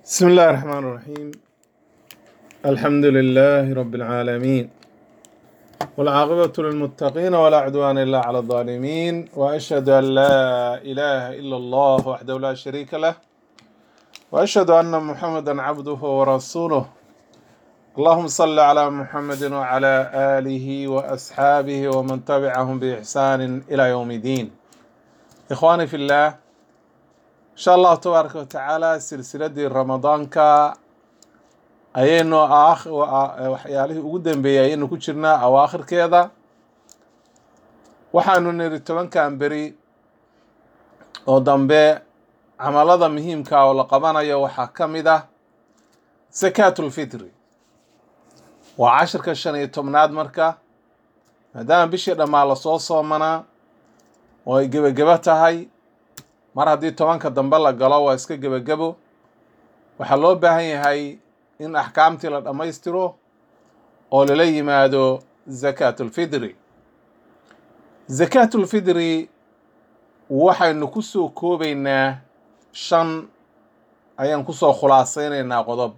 بسم الله الرحمن الرحيم الحمد لله رب العالمين والعاقبة للمتقين ولا عدوان إلا على الظالمين وأشهد أن لا إله إلا الله وحده لا شريك له وأشهد أن محمدا عبده ورسوله اللهم صل على محمد وعلى آله وأصحابه ومن تبعهم بإحسان إلى يوم الدين إخواني في الله إن شاء الله تبارك وتعالى سلسلة رمضانك ayaynu aakh- wa- waxyaalihii ugu dambeeyey ayaynu ku jirnaa awaakhirkeeda waxaanu niri tobankan beri oo dambe camalada muhiimka oo la qabanayo waxaa ka mid ah sakaatulfitri waa cashirka shan iyo tobnaad marka maadaama bishii dhammaa lasoo soomanaa oo ay gebagebo tahay mar haddii tobanka dambe la galo waa iska gebagebo waxaa loo baahan yahay in axkaamtii la dhammaystiro oo lala yimaado zakaatulfidri zakaatulfidri waxaynu ku soo koobaynaa shan ayaan kusoo khulaasaynaynaa qodob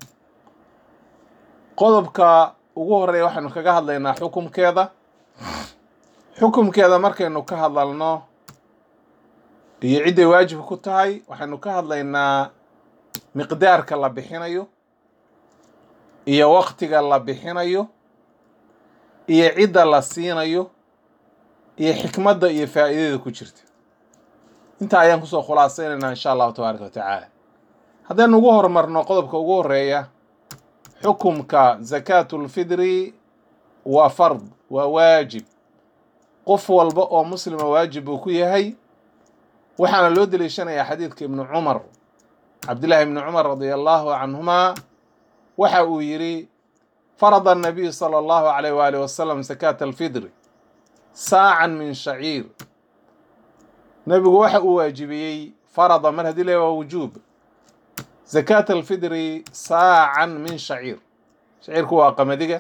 qodobka ugu horeeya waxaynu kaga hadlaynaa xukumkeeda xukumkeeda markaynu ka hadlalno iyo cidday waajib ku tahay waxaynu ka hadlaynaa miqdaarka la bixinayo iyo waqtiga la bixinayo iyo cidda la siinayo iyo xikmadda iyo faa'iidada ku jirta intaa ayaan kusoo khulaasaynaynaa insha allahu tabaaraka wa tacaala haddaynu ugu horumarno qodobka ugu horeeya xukumka zakaatulfidri waa fard waa waajib qof walba oo muslima waajib buu ku yahay waxaana loo deliishanayaa xadiidka ibnu cumar cabdillahi ibni cumar radia allahu canhuma waxa uu yidhi farada الnabiyu salى اllahu alayh waalih wasalam sakaata alfidri saacan min shaciir nebigu waxa uu waajibiyey farada mar haddii le waa wujuub zakaata alfidri saacan min shaciir shaciirku waa qamadiga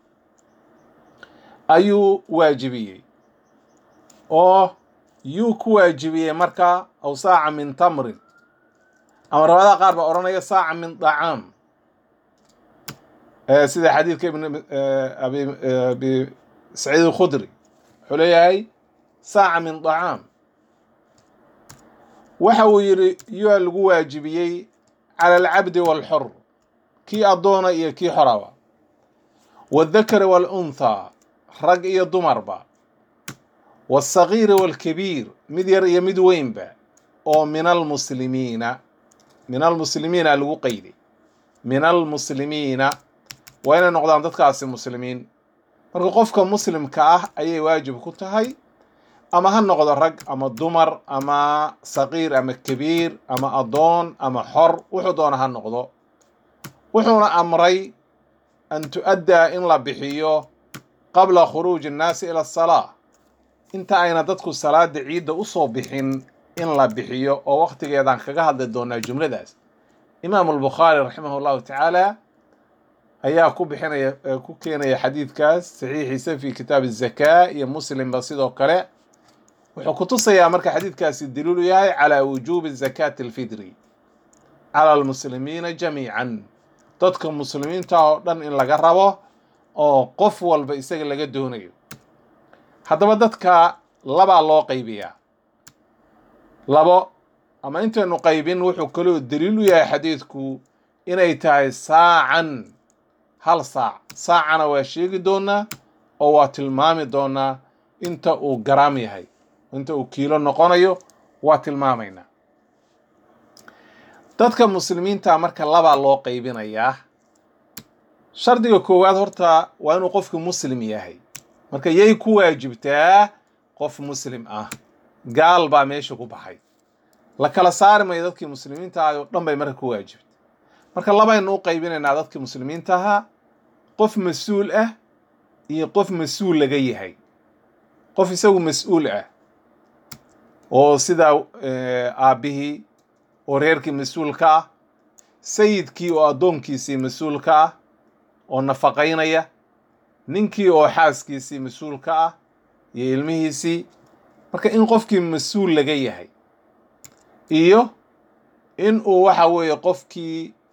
ayuu waajibiyey oo yuu ku waajibiyey marka aw saaca min tamrin ama rabadaha qaar baa odhanaya saaca min dacaam Eh, sida xadiidka ibn eh, abi eh, abi saciid alkhudri wuxuu leeyahay saaca min dacaam waxa uu yidhi yuaa lagu waajibiyey cala alcabdi waalxor kii addoona iyo kii xoraba waaldakari waalunthaa rag iyo dumarba waالsagiiri waalkabiir mid yar iyo mid weynba oo min almuslimiina min almuslimiina lagu qayday min almuslimiina waa inay noqdaan dadkaasi muslimiin marka qofka muslimka ah ayay waajib ku tahay ama ha noqdo rag ama dumar ama saqiir ama kabiir ama addoon ama xor wuxuu doona ha noqdo wuxuuna amray an tu'addaa in la bixiyo qabla khuruuji annaasi ila asalaa inta ayna dadku salaada ciidda usoo bixin in la bixiyo oo waqtigeedaan kaga hadli doonaa jumladaas imaamu albukhaari raximah llahu tacaala ayaa ku bixinaya ku keenaya xadiidkaas saxiixiisa fi kitaab الzakaa iyo muslimba sidoo kale wuxuu kutusayaa marka xadiidkaasi daliilu yahay calى wujuubi zakaati اlfidri calى almuslimiina jamiican dadka muslimiinta oo dhan in laga rabo oo qof walba isaga laga doonayo haddaba dadka labaa loo qaybiyaa labo ama intaynu qaybin wuxuu kaloo daliil u yahay xadiidku inay tahay saacan hal saac saacana waa sheegi doonaa oo waa tilmaami doonaa inta uu garaam yahay inta uu kiilo noqonayo waa tilmaamaynaa dadka muslimiinta marka labaa loo qaybinayaa shardiga koowaad horta waa inuu qofku muslim yahay marka yay ku waajibtaa qof muslim ah gaal baa meesha ku baxay la kala saari mayo dadkii muslimiinta ahay oo dhan bay marka ku waajibtay marka labaynu u qaybinaynaa dadkii muslimiinta ahaa qof mas-uul ah iyo qof mas-uul laga yahay qof isagu mas-uul ah oo sidaa aabbihii oo reerkii mas-uulka ah sayidkii oo addoonkiisii mas-uulka ah oo nafaqaynaya ninkii oo xaaskiisii mas-uulka ah iyo ilmihiisii marka in qofkii mas-uul laga yahay iyo in uu waxa weeye qofkii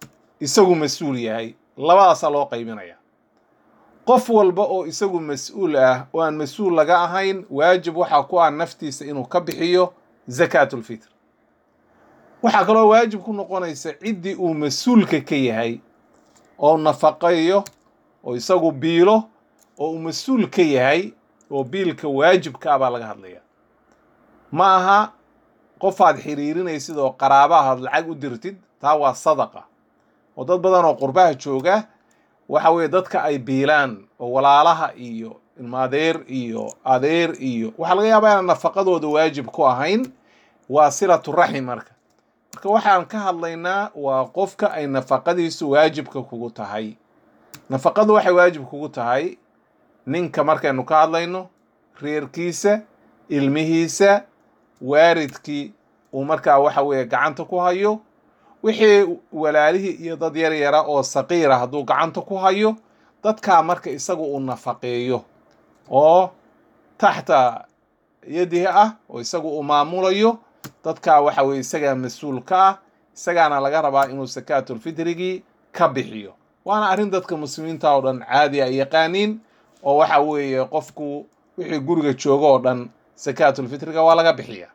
isagu mas-uul yahay labadaasaa loo qaybinaya qof walba oo isagu mas-uul ah oo aan mas-uul laga ahayn waajib waxaa ku ah naftiisa inuu ka bixiyo zakaatulfitr waxaa kaloo waajib ku noqonaysa ciddii uu mas-uulka ka yahay oo nafaqeeyo oo isagu biilo oo uu mas-uul ka yahay oo biilka waajibka ah baa laga hadlaya ma aha qofaad xiriirinaysid oo qaraabahaad lacag u dirtid taa waa sadaqa oo dad badan oo qurbaha jooga waxa weeye dadka ay biilaan oo walaalaha iyo ilmaadeer iyo adeer iyo waxaa laga yaabaa inaan nafaqadooda waajib ku ahayn waa silatu raxim marka marka waxaan ka hadlaynaa waa qofka ay nafaqadiisu waajibka kugu tahay nafaqadu waxay waajib kugu tahay ninka markaynu ka hadlayno reerkiisa ilmihiisa waaridkii uu markaa waxa weeye gacanta ku hayo wixii walaalihii iyo dad yar yara oo saqiira hadduu gacanta ku hayo dadkaa marka isaga uu nafaqeeyo oo taxta yadihi ah oo isaga uu maamulayo dadkaa waxa weye isagaa mas-uul ka ah isagaana laga rabaa inuu sakaatulfitrigii ka bixiyo waana arrin dadka muslimiinta oo dhan caadi ay yaqaaniin oo waxa weeye qofku wixii guriga jooga oo dhan sakaatulfitriga waa laga bixiya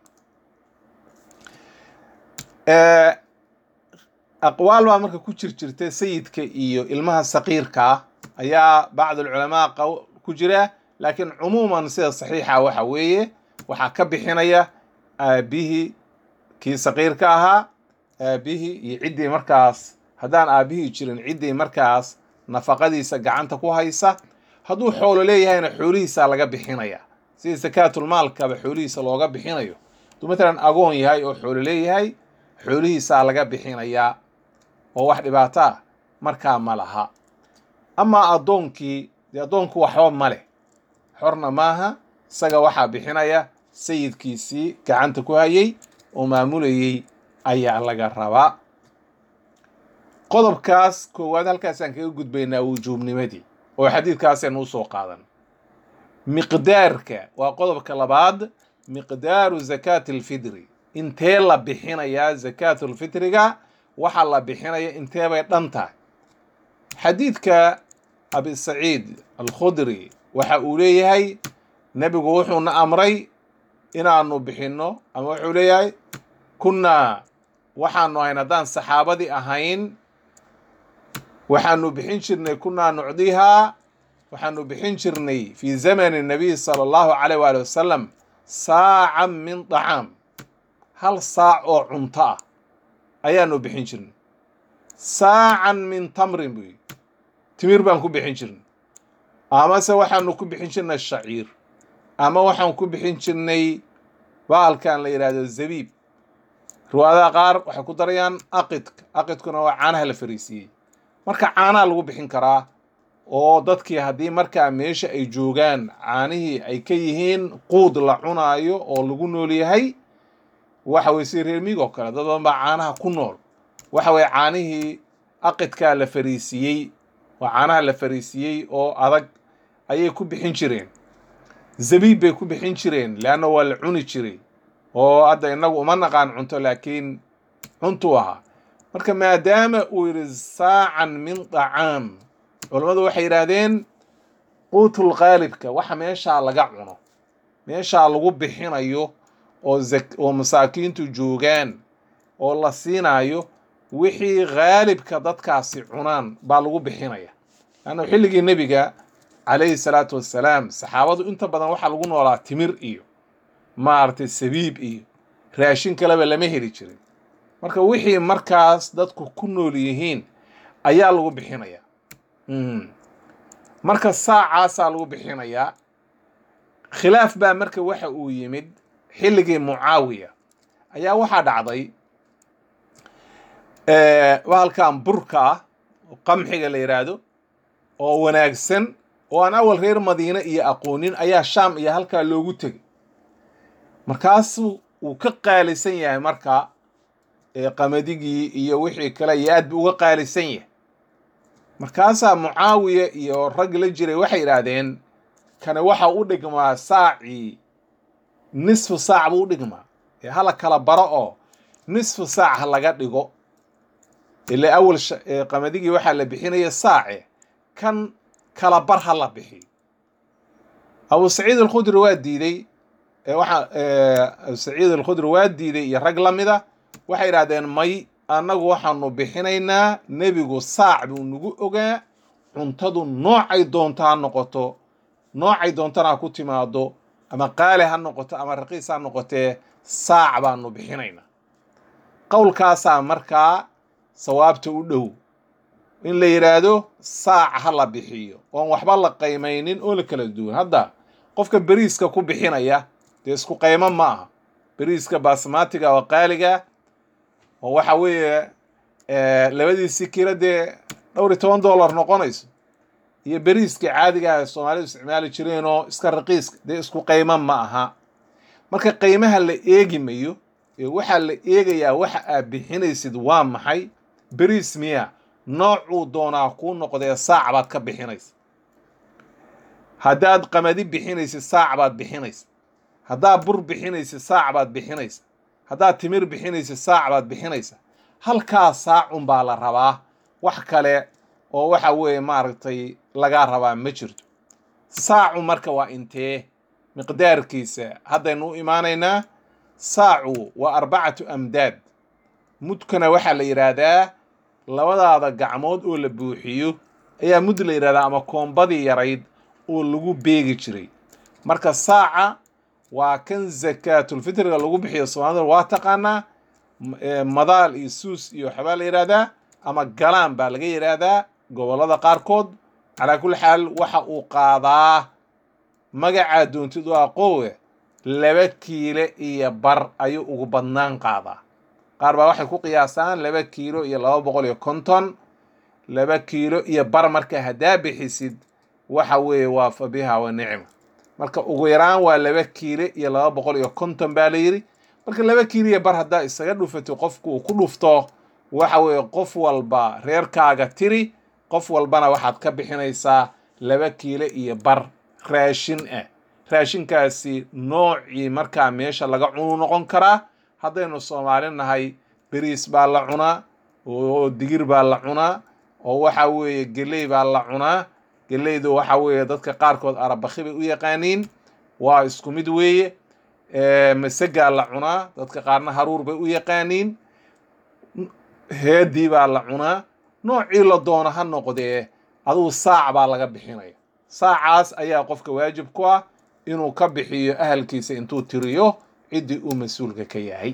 aqwaal baa marka ku jir jirta sayidka iyo ilmaha saqiirka ah ayaa bacdulculamaa ku jira laakiin cumuuman sida saxiixa waxa weeye waxaa ka bixinaya aabihii kii saqiirka ahaa aabihii iyo ciddii markaas haddaan aabihii jirin ciddii markaas nafaqadiisa gacanta ku haysa hadduu xoolo leeyahayna xoolihiisaa laga bixinaya sida sakaatulmaalkaba xoolihiisa looga bixinayo hadduu matalan agoon yahay oo xoolo leeyahay xoolihiisaa laga bixinayaa oo wax dhibaato ah markaa ma laha amaa addoonkii dee addoonku waxba ma leh xorna maaha isaga waxaa bixinaya sayidkiisii gacanta ku hayay oo maamulayay ayaa laga rabaa qodobkaas koowaad halkaasaan kaga gudbaynaa wujuubnimadii oo xadiidkaasaynu usoo qaadan miqdaarka waa qodobka labaad miqdaaru zakaati alfidri intee la bixinayaa zakaatulfitriga waxaa la bixinaya intee bay dhan tahay xadiidka abi saciid alkhudri waxa uu leeyahay nebigu wuxuuna amray inaanu bixinno ama wuxuu leeyahay kunnaa waxaanu ahayn haddaan saxaabadii ahayn waxaanu bixin jirnay kunnaa nucdihaa waxaanu bixin jirnay fii zamani nabiy sala allahu calayh waali wasalam saacan min dacaam hal saac oo cunto ah ayaanu bixin jirnay saacan min tamrin buu yidhi timir baan ku bixin jirnay amase waxaanu ku bixin jirnay shaciir ama waxaan ku bixin jirnay baalkan la yidhaahdo zabiib riwaayadaha qaar waxay ku darayaan aqidka aqidkuna waa caanaha la fariisiiyey marka caanaha lagu bixin karaa oo dadkii haddii markaa meesha ay joogaan caanihii ay ka yihiin quud la cunaayo oo lagu nool yahay waxa weye sida reer miig oo kale dad badan baa caanaha ku nool waxa weye caanihii aqidkaa la fariisiiyey waa caanaha la fariisiiyey oo adag ayay ku bixin jireen zabiib bay ku bixin jireen leanna waa la cuni jiray oo hadda innagu uma naqaan cunto laakiin cuntuu ahaa marka maadaama uu yidhi saacan min dacaam culammadu waxay yidhaahdeen quutul qaalibka waxa meeshaa laga cuno meeshaa lagu bixinayo oo oo masaakiintu joogaan oo la siinayo wixii khaalibka dadkaasi cunaan baa lagu bixinaya laanna xilligii nebiga calayhi salaatu wassalaam saxaabadu inta badan waxaa lagu noolaa timir iyo maaragtay sabiib iyo raashin kaleba lama heli jirin marka wixii markaas dadku ku nool yihiin ayaa lagu bixinayaa marka saacaasaa lagu bixinayaa khilaaf baa marka waxa uu yimid xilligii mucaawiya ayaa waxaa dhacday bahalkan burka ah oo qamxiga la yidhaahdo oo wanaagsan oo aan awal reer madiine iyo aqoonin ayaa shaam iyo halkaa loogu tegay markaasu wuu ka qaalisan yahay marka qamadigii iyo wixii kale iyo aad buu uga qaalisan yahay markaasaa mucaawiya iyo rag la jiray waxay idhaahdeen kani waxa u dhigmaa saacii nisfu saac buu u dhigmaa ee hala kala baro oo nisfu saac ha laga dhigo ila awal qamadigii waxaa la bixinaya saace kan kala bar ha la bixiyo abu saciid alkhudri waa diiday waxa abu saciid alkhudri waa diiday iyo rag la mida waxay yidhahdeen may annagu waxaanu bixinaynaa nebigu saac buu nagu ogaa cuntadu noocay doonto ha noqoto noocay doontana ha ku timaado ama qaali ha noqoto ama raqiis ha noqotee saac baanu bixinaynaa qowlkaasaa markaa sawaabta u dhow in la yidhaahdo saac ha la bixiyo oon waxba la qaymaynin oo la kala duwan hadda qofka beriiska ku bixinaya dee isku qaymo ma aha beriiska basmatiga oo qaaliga oo waxa weeye labadiisii kilo dee dhowr iyo toban dollar noqonayso iyo beriiskii caadiga ah soomaalidu isticmaali jireenoo iska raqiiska dee isku qaymo ma aha marka qiimaha la eegi mayo ee waxaa la eegayaa waxa aad bixinaysid waa maxay beriis miya noocuu doonaa kuu noqdee saac baad ka bixinaysa haddaad qamadi bixinaysid saac baad bixinaysa haddaad bur bixinaysid saac baad bixinaysa haddaad timir bixinaysid saac baad bixinaysa halkaa saacun baa la rabaa wax kale oo waxa weeye maaragtay lagaa rabaa ma jirto saacu marka waa intee miqdaarkiisa haddaynu u imaanaynaa saacu waa arbacatu amdaad mudkana waxaa la yidhaahdaa labadaada gacmood oo la buuxiyo ayaa mud la yidhahdaa ama koombadii yarayd oo lagu beegi jiray marka saaca waa kan zakaatulfitriga lagu bixiyo soomaalida waa taqaanaa madaal iyo suus iyo waxbaa la yidhaahdaa ama galaan baa laga yidhaahdaa gobollada qaarkood calaa kulli xaal waxa uu qaadaa magacaa doontid waa qowe laba kiile iyo bar ayuu ugu badnaan qaadaa qaar baa waxay ku qiyaasaan laba kiilo iyo laba boqol iyo konton laba kiilo iyo bar marka haddaa bixisid waxa weeye waa fa biha wa nicma marka ugu yaraan waa laba kiile iyo laba boqol iyo konton baa la yidhi marka laba kiilo iyo bar haddaa isaga dhufatid qofku uu ku dhufto waxa weeye qof walba reerkaaga tiri qof walbana waxaad ka bixinaysaa laba kiilo iyo bar raashin ah raashinkaasi noocii markaa meesha laga cunu noqon karaa haddaynu soomaali nahay beriis baa la cunaa oo digir baa la cunaa oo waxa weeye geley baa la cunaa geleydu waxa weeye dadka qaarkood arabakhi bay u yaqaaniin waa isku mid weeye masagaa la cunaa dadka qaarna haruur bay u yaqaaniin heedii baa la cunaa noocii la doono ha noqdee adugu saac baa laga bixinaya saacaas ayaa qofka waajib ku ah inuu ka bixiyo ahalkiisa intuu tiriyo ciddii uu mas-uulka ka yahay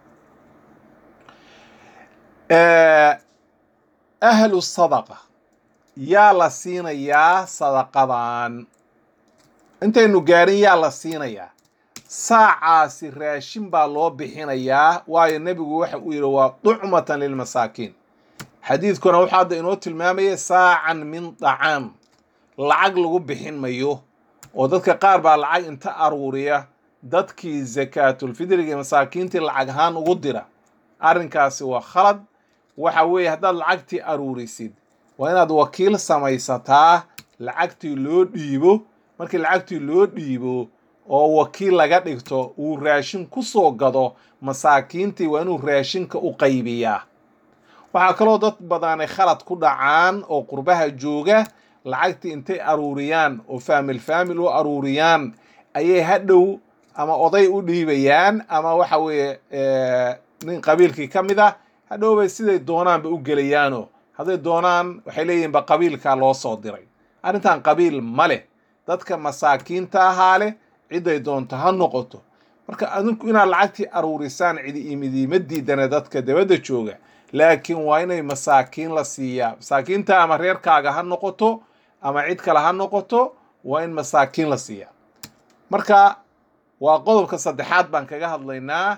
ahlu sadaqa yaa la siinayaa sadaqadan intaynu gaarin yaa la siinayaa saacaasi raashin baa loo bixinayaa waayo nebigu waxa uu yidhi waa ducmatan lilmasaakiin xadiidkuna wuxuu hadda inoo tilmaamaya saacan min dacaam lacag lagu bixin mayo oo dadka qaar baa lacag inta aruuriya dadkii zakaatulfidriga iyo masaakiintii lacag ahaan ugu dira arrinkaasi waa khalad waxa weeye haddaad lacagtii aruurisid waa inaad wakiil samaysataa lacagtii loo dhiibo markii lacagtii loo dhiibo oo wakiil laga dhigto uu raashin ku soo gado masaakiintii waa inuu raashinka u qaybiyaa waxaa kaloo dad badanay khalad ku dhacaan oo qurbaha jooga lacagtii intay aruuriyaan oo faamil faamil u aruuriyaan ayay hadhow ama oday u dhiibayaan ama waxa weeye nin qabiilkii ka mid ah hadhow bay siday doonaanba u gelayaano hadday doonaan waxay leeyihinba qabiilkaa loo soo diray arrintan qabiil ma leh dadka masaakiinta ahaa leh ciday doonto ha noqoto marka adinku inaad lacagtii aruurisaan cidi imidiima diidane dadka dabadda jooga laakiin waa inay masaakiin la siiyaa masaakiinta ama reerkaaga ha noqoto ama cid kale ha noqoto waa in masaakiin la siiyaa marka waa qodobka saddexaad baan kaga hadlaynaa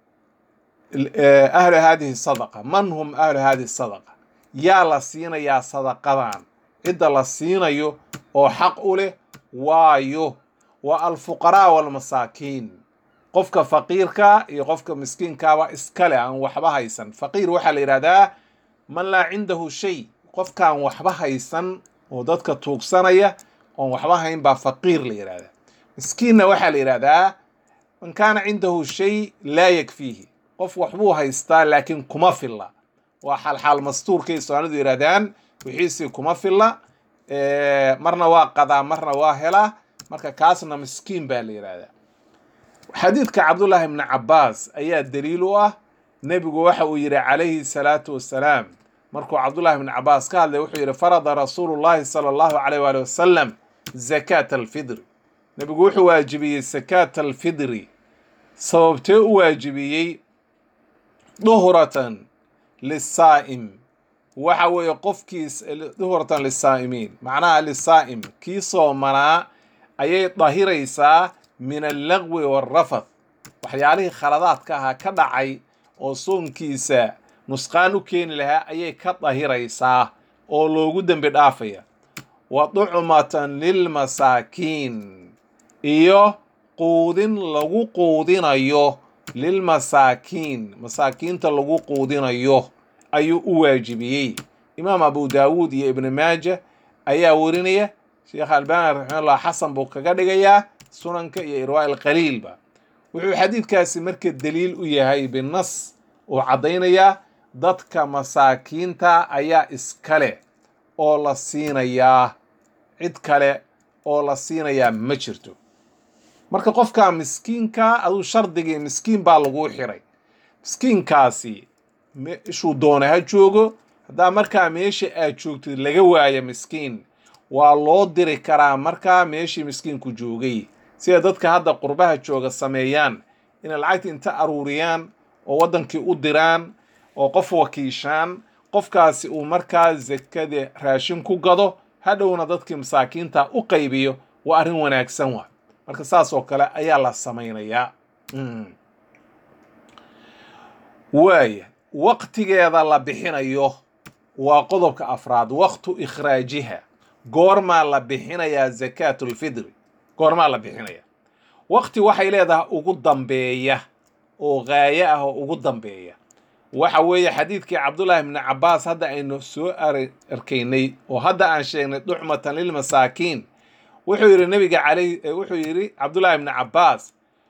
ahlu haadihi sadaqa man hum ahlu haadihi sadaqa yaa la siinayaa sadaqadan cidda la siinayo oo xaq u leh waayo waa alfuqaraa walmasaakiin qofka faqiirka iyo qofka miskiinkaaba iskale aan waxba haysan faqiir waxaa la yidhahdaa man laa cindahu shay qofkaan waxba haysan oo dadka tuugsanaya oon waxba hayn baa faqiir la yidhahdaa miskiinna waxaa la yidhahdaa man kaana cindahu shay laa yakfiihi qof waxbuu haystaa laakiin kuma filla waa xalxaal mastuurkay soomaalidu yidhahdaan wixiisii kuma filla marna waa qadaa marna waa helaa marka kaasna miskiin baa la yidhahdaa xadiidka cabdullaahi ibni cabbaas ayaa daliil u ah nebigu waxa uu yidhi calayhi salaatu wassalaam markuu cabdullahi ibni cabbaas ka hadlay wuxuu yidhi farada rasuulu llahi sala allahu caleyh waali wasalam zakaata alfidri nebigu wuxuu waajibiyey sakaata alfidri sababtee u waajibiyey duhratan lisaa'im waxa weeye qofkiis duhratan lisaa'imiin macnaha lisaa'im kii soomanaa ayay dahiraysaa min allagwi waalrafath waxyaalihii khaladaadka ahaa ka dhacay oo soonkiisa nusqaan u keeni lahaa ayay ka dahiraysaa oo loogu dembi dhaafaya wa ducmatan lilmasaakiin iyo quudin lagu quudinayo lilmasaakiin masaakiinta lagu quudinayo ayuu u waajibiyey imaam abu daawuud iyo ibni maaja ayaa warinaya sheekh albani raximahullah xasan buu kaga dhigayaa sunanka iyo irwaa alqaliilba wuxuu xadiidkaasi marka daliil u yahay binas uu caddaynayaa dadka masaakiinta ayaa iskale oo la siinayaa cid kale oo la siinayaa ma jirto marka qofka miskiinka aduu shardigii miskiin baa laguu xiray miskiinkaasi meeshuu doona ha joogo haddaa markaa meesha aad joogtid laga waayo miskiin waa loo diri karaa markaa meeshii miskiinku joogay sida dadka hadda qurbaha jooga sameeyaan inay lacagta inta aruuriyaan oo waddankii u diraan oo qof wakiishaan qofkaasi uu markaa sakada raashin ku gado hadhowna dadkii masaakiinta u qaybiyo waa arrin wanaagsan waa marka saas oo kale ayaa la samaynayaa waaya waqtigeeda la bixinayo waa qodobka afraad waqtu ikhraajiha goormaa la bixinayaa zakaatulfidri goormaa la bixinaya waqti waxay leedahay ugu dambeeya oo gaayo ah oo ugu dambeeya waxa weeye xadiidkii cabdullaahi ibni cabbaas hadda aynu soo arkaynay oo hadda aan sheegnay ducmatan lilmasaakiin wuxuu yidhi nabiga caley wuxuu yidhi cabdullaahi ibni cabbaas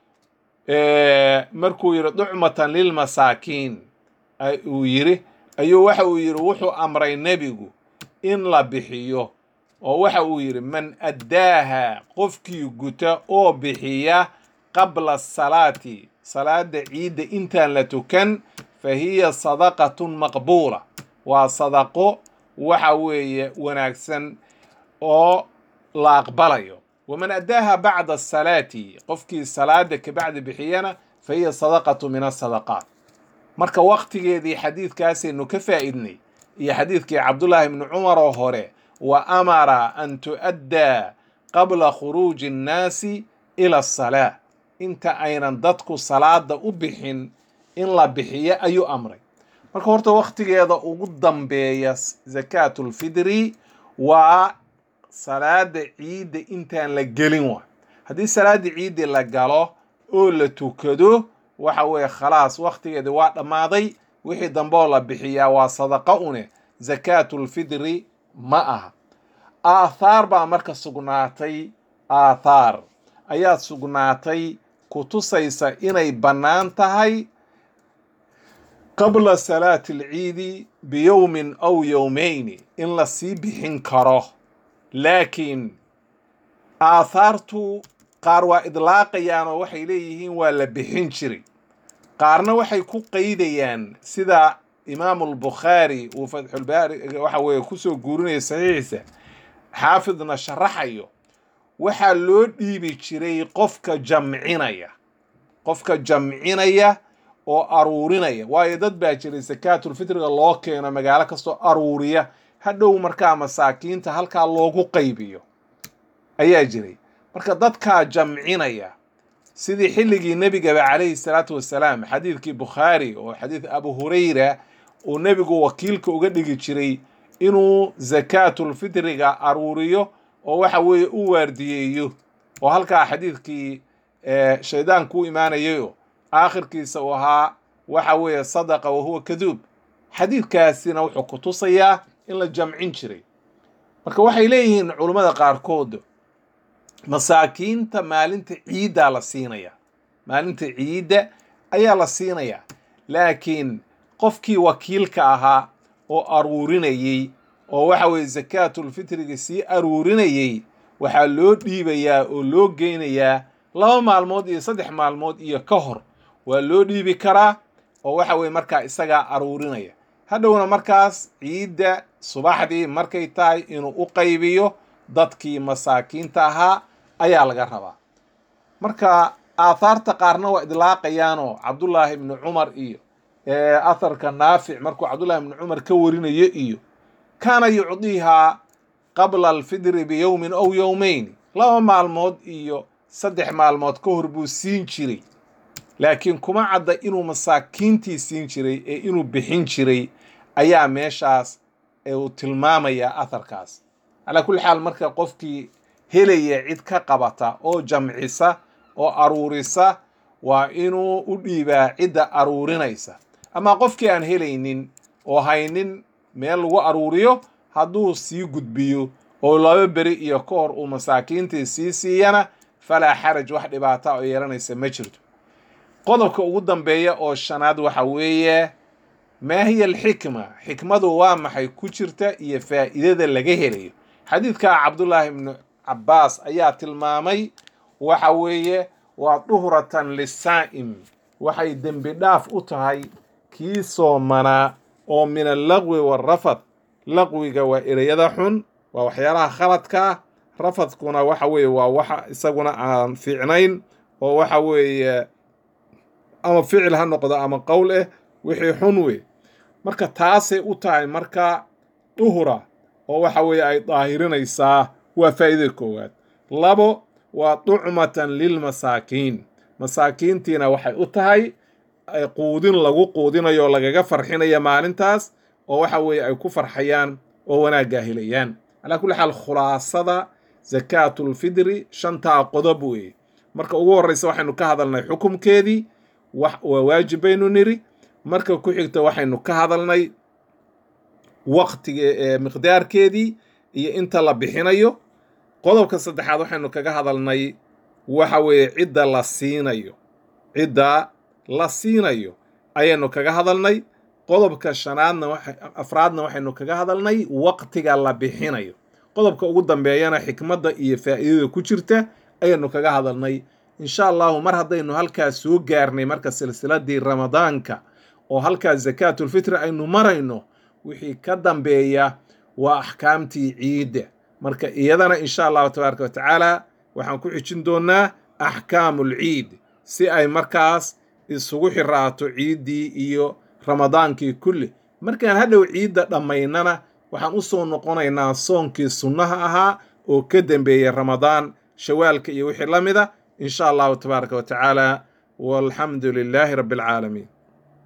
markuu yidhi ducmatan lilmasaakiin uu yidhi ayuu waxa uu yidhi wuxuu amray nebigu in la bixiyo oo waxa uu yidhi man addaaha qofkii guta oo bixiya qabla salaati salaada ciidda intaan la tukan fa hiya sadaqatun maqbuula waa sadaqo waxa weeye wanaagsan oo la aqbalayo waman addaaha bacda asalaati qofkii salaada kabacdi bixiyana fa hiya sadaqatu min asadaqaat marka waqtigeedii xadiidkaasaynu ka faa'idnay iyo xadiidkii cabdullaahi ibni cumar oo hore wa amara an tu'addaa qabla khuruuji annaasi ila asalaa inta aynan dadku salaada u bixin in la bixiyo ayuu amray marka horta waqtigeeda ugu dambeeya zakaatulfidri waa salaada ciidda intaan la gelin waa haddii salaada ciiddi la galo oo la tukado waxa weeye khalaas waqtigeedi waa dhammaaday wixii dambeoo la bixiyaa waa sadaqa une zakaatulfidri ma aha aathaar baa marka sugnaatay aathaar ayaa sugnaatay ku tusaysa inay bannaan tahay qabla salaati alciidi biyowmin aw yowmayni in la sii bixin karo laakiin aathaartu qaar waa idlaaqayaan oo waxay leeyihiin waa la bixin jiray qaarna waxay ku qaydayaan sida imaamu albukhaari uu fatxulbaari waxa weeye kusoo guurinaya saxiixiisa xaafidna sharaxayo waxaa loo dhiibi jiray qofka jamcinaya qofka jamcinaya oo aruurinaya waayo dad baa jiray sakaatulfitriga loo keeno magaalo kastoo aruuriya hadhow markaa masaakiinta halkaa loogu qaybiyo ayaa jiray marka dadkaa jamcinaya sidii xilligii nebigaba calayhi salaatu wasalaam xadiidkii bukhaari oo xadiid abu hurayra uu nebigu wakiilka uga dhigi jiray inuu zakaatulfitriga aruuriyo oo waxa weeye u waardiyeeyo oo halkaa xadiidkii shaydaanku u imaanayayo aakhirkiisa uu ahaa waxa weeye sadaqa wahuwa kaduub xadiidkaasina wuxuu ku tusayaa in la jamcin jiray marka waxay leeyihiin culummada qaarkood masaakiinta maalinta ciiddaa la siinaya maalinta ciidda ayaa la siinayaa laakiin qofkii wakiilka ahaa oo aruurinayey oo waxa weeye sakaatulfitriga sii aruurinayey waxaa loo dhiibayaa oo loo geynayaa laba maalmood iyo saddex maalmood iyo ka hor waa loo dhiibi karaa oo waxa weye markaa isagaa aruurinaya hadhowna markaas ciidda subaxdii markay tahay inuu u qaybiyo dadkii masaakiinta ahaa ayaa laga rabaa marka aathaarta qaarna waa idlaaqayaanoo cabdullaahi ibni cumar iyo atharka naafic markuu cabdullahi ibni cumar ka warinayo iyo kaana yucdiihaa qabla alfidri biyowmin ow yowmayn laba maalmood iyo saddex maalmood ka hor buu siin jiray laakiin kuma cadda inuu masaakiintii siin jiray ee inuu bixin jiray ayaa meeshaas uu tilmaamayaa atharkaas calaa kulli xaal marka qofkii helaya cid ka qabata oo jamcisa oo aruurisa waa inuu u dhiibaa cidda aruurinaysa ama qofkii aan helaynin oo haynin meel lagu aruuriyo hadduu sii gudbiyo oo laba beri iyo ka hor uu masaakiintii sii siiyana falaa xaraj wax dhibaata oo yeelanaysa ma jirto qodobka ugu dambeeya oo shanaad waxa weeye maa hiya alxikma xikmadu waa maxay ku jirta iyo faa'iidada laga helayo xadiidka cabdullaahi ibnu cabbaas ayaa tilmaamay waxa weeye waa duhratan lisaa'im waxay dembi dhaaf u tahay kii soomanaa oo min allaqwi waarafad laqwiga waa ereyada xun waa waxyaalaha khaladka ah rafadkuna waxa weeye waa waxa isaguna aan fiicnayn oo waxa weeye ama ficil ha noqdo ama qowl eh wixii xun wey marka taasay u tahay marka duhura oo waxa weeye ay daahirinaysaa waa faa'iidada koowaad labo waa ducmatan lilmasaakiin masaakiintiina waxay u tahay quudin lagu quudinayo lagaga farxinaya maalintaas oo waxa weeye ay ku farxayaan oo wanaaggaa helayaan calaa kulli xaal khulaasada sakaatulfidri shantaa qodob weeye marka ugu horreysa waxaynu ka hadalnay xukumkeedii waa waajib baynu niri marka ku xigta waxaynu ka hadalnay waqtiga miqdaarkeedii iyo inta la bixinayo qodobka saddexaad waxaynu kaga hadalnay waxa weeye cidda la siinayo cidda la siinayo ayaynu kaga hadalnay qodobka shanaadna afraadna waxaynu kaga hadalnay waqtiga la bixinayo qodobka ugu dambeeyana xikmadda iyo faa'iidada ku jirta ayaynu kaga hadalnay insha allahu mar haddaynu halkaas soo gaarnay marka silsiladii ramadaanka oo halkaas sakaatulfitri aynu marayno wixii ka dambeeya waa axkaamtii ciidda marka iyadana insha allahu tabaaraka wa tacaala waxaan ku xijin doonnaa axkaamulciid si ay markaas isugu xiraato ciiddii iyo ramadaankii kulli markaan hadhow ciidda dhammaynana waxaan u soo noqonaynaa soonkii sunnaha ahaa oo ka dembeeyey ramadaan shawaalka iyo wixii la mida in sha allahu tabaaraka wa tacaala walxamdu lilaahi rabbi alcaalamiin